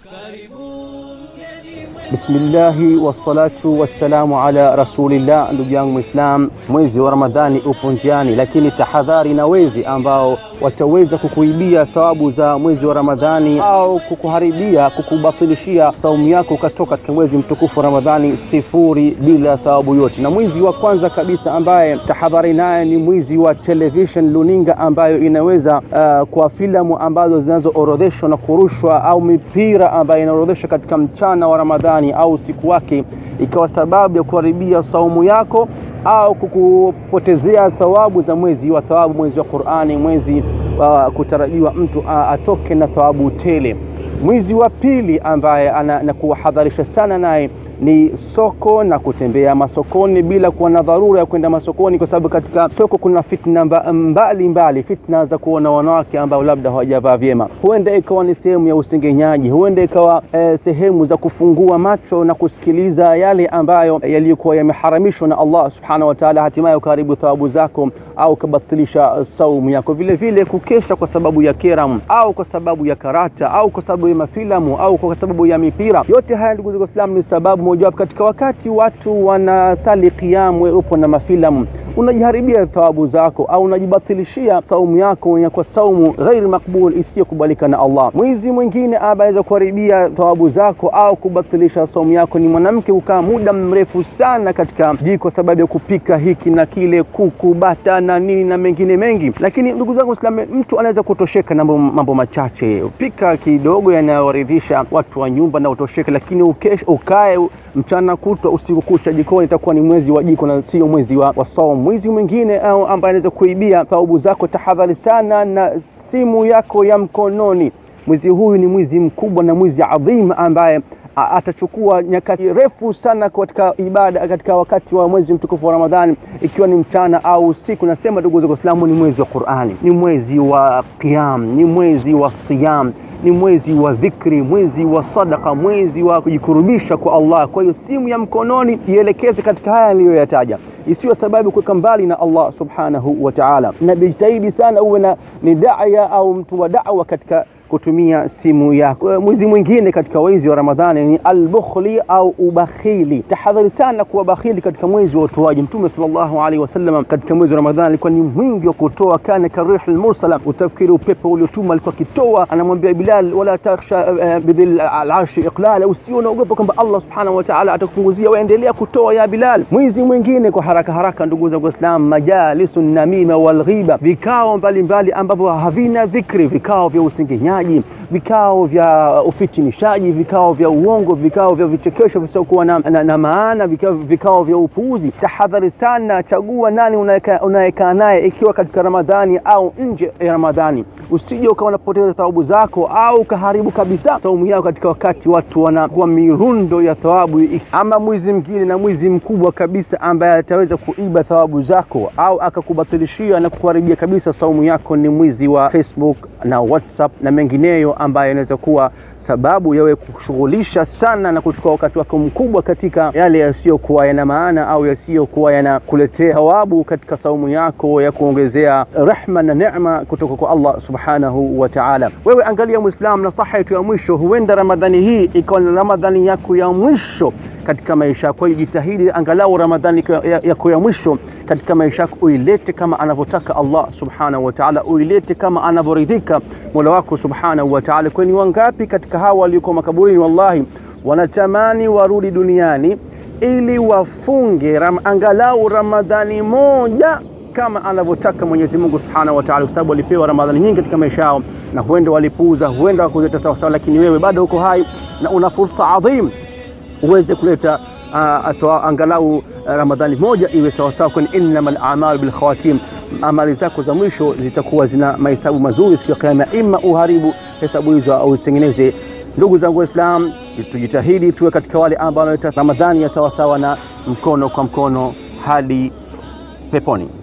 Bismillahi wassalatu wassalamu ala rasulillah. Ndugu yangu Muislam, mwezi wa Ramadhani upo njiani, lakini tahadhari na wezi ambao wataweza kukuibia thawabu za mwezi wa Ramadhani au kukuharibia, kukubatilishia saumu yako ukatoka katika mwezi mtukufu wa Ramadhani sifuri bila thawabu yote. Na mwezi wa kwanza kabisa ambaye tahadhari naye ni mwezi wa television luninga, ambayo inaweza uh, kwa filamu ambazo zinazoorodheshwa na kurushwa au mipira ambayo inaorodheshwa katika mchana wa Ramadhani au usiku wake ikawa sababu ya kuharibia saumu yako au kukupotezea thawabu za mwezi wa thawabu, mwezi wa Qur'ani, mwezi wa uh, kutarajiwa mtu uh, atoke na thawabu tele. Mwezi wa pili ambaye anakuwahadharisha sana naye ni soko na kutembea masokoni bila kuwa na dharura ya kwenda masokoni, kwa sababu katika soko kuna fitna mbalimbali mbali, fitna za kuona wanawake ambao labda hawajavaa vyema, huenda ikawa ni sehemu ya usengenyaji, huenda ikawa eh, sehemu za kufungua macho na kusikiliza yale ambayo yaliyokuwa yameharamishwa na Allah subhanahu wa ta'ala, hatimaye ukaharibu thawabu zako au ukabatilisha saumu yako. Vile vile kukesha kwa sababu ya keram au kwa sababu ya karata au kwa sababu ya mafilamu au kwa sababu ya mipira, yote haya ndugu zangu Waislamu ni sababu mojawapo katika wakati watu wanasali qiyam, wewe upo na mafilamu, unajiharibia thawabu zako au unajibatilishia saumu yako ya kwa saumu ghairi makbul, isiyokubalika na Allah. Mwizi mwingine anaweza kuharibia thawabu zako au kubatilisha saumu yako ni mwanamke kukaa muda mrefu sana katika jiko sababu ya kupika hiki na kile, kuku, bata na nini na mengine mengi. Lakini ndugu zangu Waislamu, mtu anaweza kutosheka na mambo machache, pika kidogo yanayoridhisha watu wa nyumba na utosheke, lakini ukesh, ukae mchana kutwa usiku kucha jikoni, itakuwa ni mwezi wa jiko na sio mwezi wa, wa saumu. Mwizi mwingine ambaye anaweza kuibia thawabu zako, tahadhari sana na simu yako ya mkononi. Mwizi huyu ni mwizi mkubwa na mwizi adhim ambaye atachukua nyakati refu sana katika ibada katika wakati wa mwezi mtukufu wa Ramadhani, ikiwa ni mchana au usiku. Nasema ndugu zangu Waislamu, ni mwezi wa Qur'ani, ni mwezi wa qiyam, ni mwezi wa siyam ni mwezi wa dhikri, mwezi wa sadaka, mwezi wa kujikurubisha kwa Allah. Kwa hiyo simu ya mkononi ielekeze katika haya niliyoyataja, isiyo sababu kuweka mbali na Allah subhanahu wa ta'ala, na bijitahidi sana uwe na ni da'ya au mtu wa da'wa katika kutumia simu yako. Mwezi mwingine katika wezi wa Ramadhani ni albukhli au ubakhili. Tahadhari sana kuwa bakhili katika mwezi wa utoaji. Mtume sallallahu alaihi wasallam katika mwezi wa Ramadhani alikuwa ni mwingi wa kutoa, kana karihil mursala, utafikiri upepo uliotuma alikuwa akitoa. Anamwambia Bilal, wala takhsha uh, bidhil alarshi iqlala, usio naogopa kwamba Allah subhanahu wa ta'ala atakupunguzia, waendelea kutoa ya Bilal. Mwezi mwingine kwa haraka haraka, ndugu zangu Waislamu, majalisu namima wal ghiba, vikao mbalimbali ambavyo havina dhikri, vikao vya usengenyaji vikao vya ufitinishaji, vikao vya uongo, vikao vya vichekesho visiokuwa na, na, na maana, vikao, vikao vya upuuzi. Tahadhari sana, chagua nani unayekaa naye, ikiwa katika Ramadhani au nje ya Ramadhani. Usije ukawa unapoteza thawabu zako au ukaharibu kabisa saumu yako katika wakati watu wanakuwa mirundo ya thawabu. Ama mwizi mwingine na mwizi mkubwa kabisa ambaye ataweza kuiba thawabu zako au akakubatilishia na kukuharibia kabisa saumu yako ni mwizi wa Facebook na WhatsApp na mengineyo ambayo inaweza kuwa sababu yawe kushughulisha sana na kuchukua wakati wako mkubwa katika yale yasiyokuwa yana maana au yasiyokuwa yanakuletea thawabu katika saumu yako ya kuongezea rehma na neema kutoka kwa Allah subhanahu wa ta'ala. Wewe angalia Muislam, nasaha yetu ya mwisho, huenda Ramadhani hii ikawa ni Ramadhani yako ya mwisho katika maisha yako. Kwa hiyo jitahidi angalau Ramadhani yako ya mwisho katika maisha yako uilete kama anavyotaka Allah subhanahu wa ta'ala, uilete kama anavyoridhika Mola wako subhanahu wa ta'ala. Kwani wangapi katika hawa waliokuwa makaburini, wallahi wanatamani warudi duniani ili wafunge ram, angalau Ramadhani moja kama anavyotaka Mwenyezi Mungu Subhanahu wa Ta'ala, kwa sababu walipewa Ramadhani nyingi katika maisha yao, na huenda walipuuza, huenda wakuzeta sawa sawa, lakini wewe bado uko hai na una fursa adhim uweze kuleta uh, angalau uh, Ramadhani moja iwe sawasawa, kwani innamal a'malu bil khawatim, amali zako za mwisho zitakuwa zina mahesabu mazuri siku ya Kiyama, ima uharibu hesabu hizo au zitengeneze. Ndugu zangu Waislam, tujitahidi tuwe katika wale ambao wanaleta Ramadhani ya sawasawa na mkono kwa mkono hadi peponi.